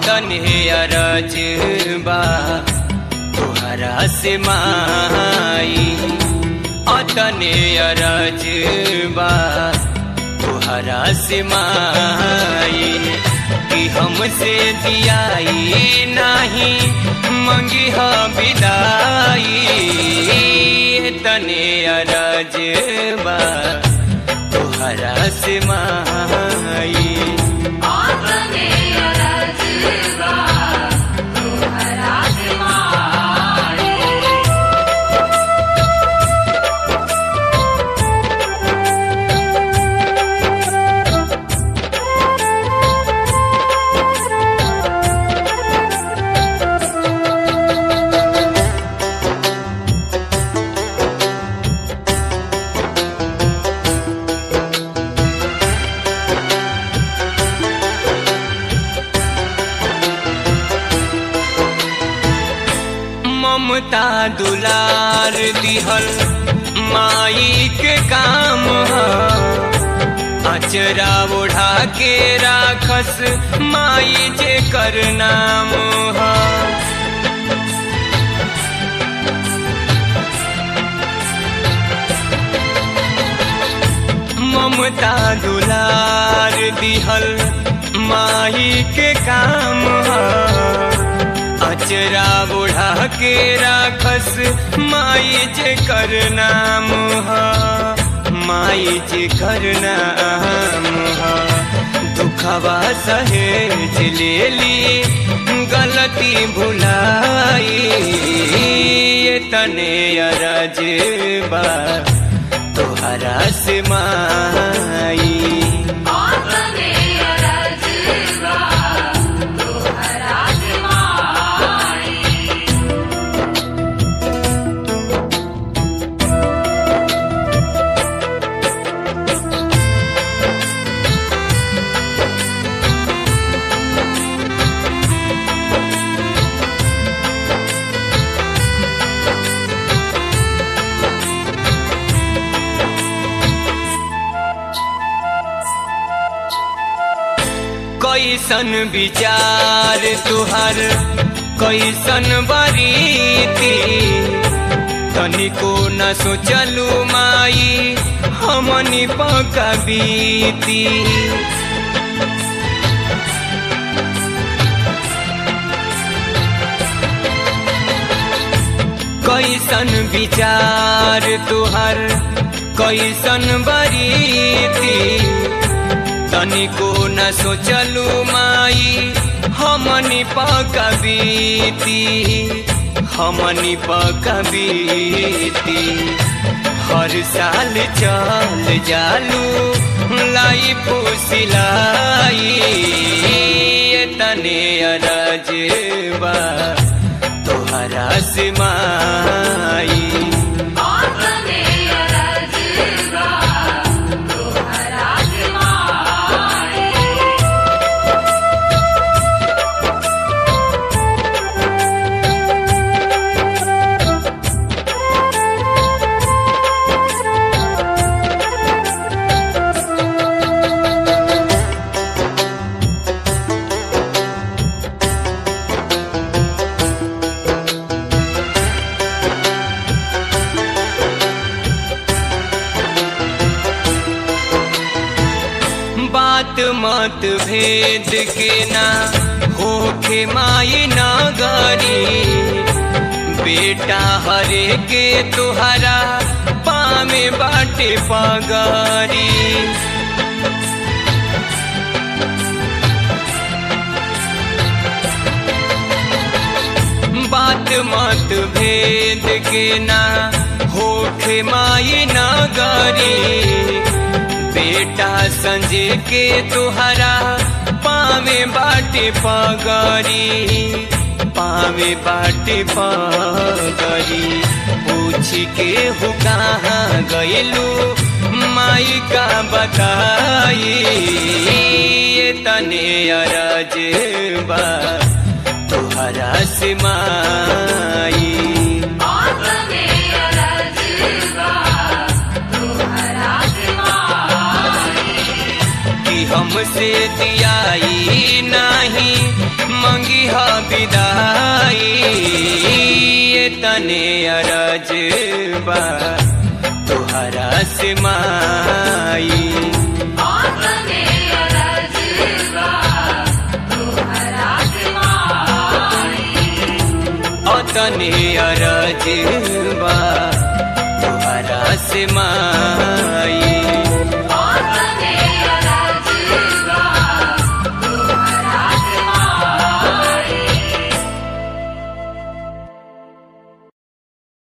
अतने अरजबा तुहरा से माई अतने अरजबा तुहरा से माई कि हमसे दियाई नहीं मंगी हा विदाई तने अरजबा तुहरा से माई आतने अरजबा तुहरा से माई ममता दुलार दिहल माई के काम ह अचरा ओढ़ा के राखस माई जे कर नाम ह ममता दुलार दिहल माई के काम ह अचरा बुढ़ा के राखस माई जे कर नाम ह माई जे कर नाम ह दुखवा सहेज लेली गलती भुलाई ये तने अरजबा तोहरा से माई आतने अरजबा तुहरा से माई कैसन विचार तुहर कैसन बरीती तनिको न सोचलू माई हमनी पकबीती कैसन विचार तुहर कैसन बरीती तनिको न सोचलू माई हमनी पकबीती हमनी पकबीती हर साल चल जालू लाई फुसिलाई तने अरजबा तोहरा से माई आतने अरजबा तुहरा से माई बात मत भेद के ना होखे माई नगरी बेटा हरे के तुहरा पामे बाटे पगरी बात मत भेद के ना होखे माई नगरी बेटा संजय के तुहरा पावे बाटे पगरी पावे बाटे पगरी पूछ के हो कहाँ गैलू माई का बताई ये तने अरजबा तुहरा से माई आतने अरजबा तुहरा से माई कि हम हमसे दियाई नहीं मंगी हा विदाई ये तने अरज बा तुहरा से माई आतने अरजवा तोहरा से माई अतने अरज बा तुहरा से माई